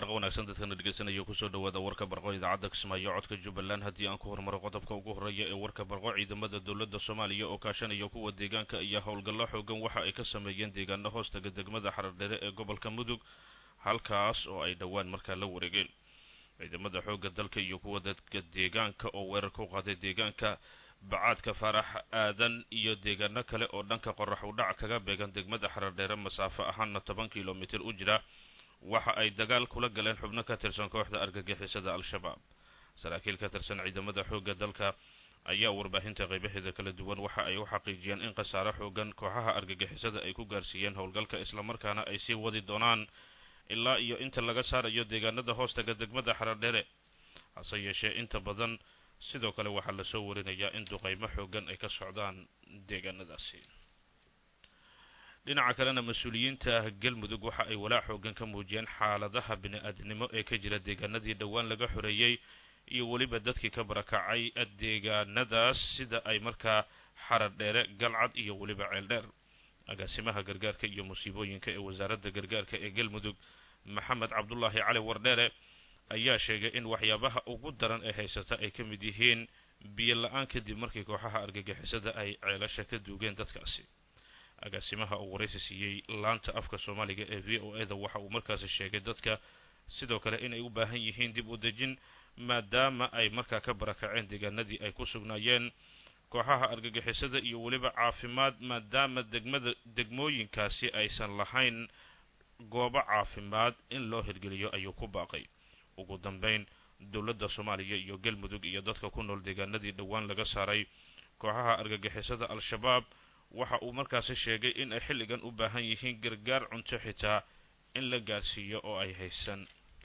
barqa wanaagsan dadkana dhegeysanaya kusoo dhawaada warka barqo idaacadda kismaayo codka jubbaland haddii aan ku hormaro qodobka ugu horreeya ee warka barqo ciidamada dowladda soomaaliya oo kaashanaya kuwa deegaanka iyo howlgallo xoogan waxa ay ka sameeyeen deegaano hoostaga degmada xarardhere ee gobolka mudug halkaas oo ay dhowaan markaa la wareegeen ciidamada xoogga dalka iyo kuwa dadka deegaanka oo weerar ku qaaday deegaanka bacaadka faarax aadan iyo deegaano kale oo dhanka qorax udhac kaga beegan degmada xarardheere masaafo ahaana toban kilomitir u jira waxa ay dagaal kula galeen xubno ka tirsan kooxda argagixisada al-shabaab saraakiil ka tirsan ciidamada xoogga dalka ayaa warbaahinta qaybaheeda kala duwan waxa ay u xaqiijiyeen in khasaare xoogan kooxaha argagixisada ay ku gaarsiiyeen howlgalka islamarkaana ay sii wadi doonaan ilaa iyo inta laga saarayo deegaanada hoostaga degmada xarardhere hase yeeshee inta badan sidoo kale waxaa lasoo warinayaa in duqaymo xoogan ay ka socdaan deegaanadaasi dhinaca kalena mas-uuliyiinta galmudug waxa ay walaac xoogan ka muujiyeen xaaladaha bini-aadnimo ee ka jira deegaanadii dhowaan laga xoreeyey iyo weliba dadkii ka barakacay deegaanadaas sida ay markaa xaradheere galcad iyo weliba ceeldheer agaasimaha gargaarka iyo musiibooyinka ee wasaaradda gargaarka ee galmudug maxamed cabdulaahi cali wardheere ayaa sheegay in waxyaabaha ugu daran ee haysata ay ka mid yihiin biyo la-aan kadib markii kooxaha argagixisada ay ceelasha ka duugeen dadkaasi agaasimaha uu waraysi siiyey laanta afka soomaaliga ee v o eda waxa uu markaasi sheegay dadka sidoo kale inay u baahan yihiin dib u dejin maadaama ay markaa ka barakaceen deegaanadii ay ku sugnaayeen kooxaha argagixisada iyo weliba caafimaad maadaama degmada degmooyinkaasi aysan lahayn goobo caafimaad in loo hirgeliyo ayuu ku baaqay ugu dambeyn dowladda soomaaliya iyo galmudug iyo dadka ku nool deegaanadii dhowaan laga saaray kooxaha argagixisada al-shabaab waxa uu markaasi sheegay in ay xilligan u baahan yihiin gargaar cunto xitaa in la gaarsiiyo oo ay haysan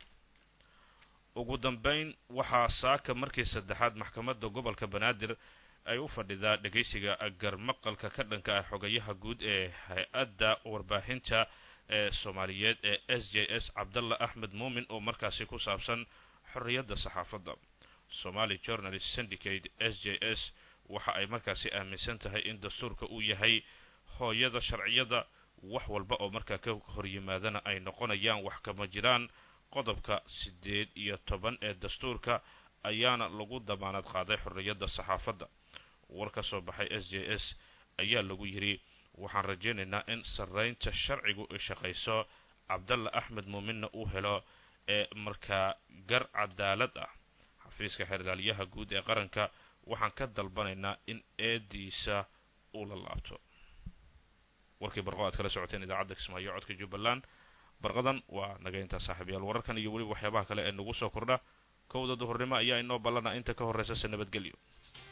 ugu dambeyn waxaa saaka markii saddexaad maxkamadda gobolka banaadir ay u fadhidaa dhegaysiga garmaqalka ka dhanka ah xogayaha guud ee hay-adda warbaahinta ee soomaaliyeed ee s j s cabdalla axmed muumin oo markaasi ku saabsan xorriyadda saxaafadda somaali journalist syndicate s j s waxa ay markaasi aaminsan tahay in dastuurka uu yahay hooyada sharciyada wax walba oo markaa ka hor yimaadana ay noqonayaan wax kama jiraan qodobka siddeed iyo toban ee dastuurka ayaana lagu damaanad qaaday xorriyadda saxaafadda war ka soo baxay s j s ayaa lagu yidhi waxaan rajaynaynaa in sarraynta sharcigu ay shaqayso cabdalla axmed muuminna uu helo ee markaa gar cadaalad ah xafiiska xeerlaaliyaha guud ee qaranka waxaan ka dalbanaynaa in eediisa uu la laabto warkii barqo aad kala socoteen idaacadda kismaayo codka jubbaland barqadan waa naga intaa saaxiibayaal wararkan iyo weliba waxyaabaha kale ee nagu soo kordha kowda duhurnimo ayaa inoo ballana inta ka horraysa se nabadgelyo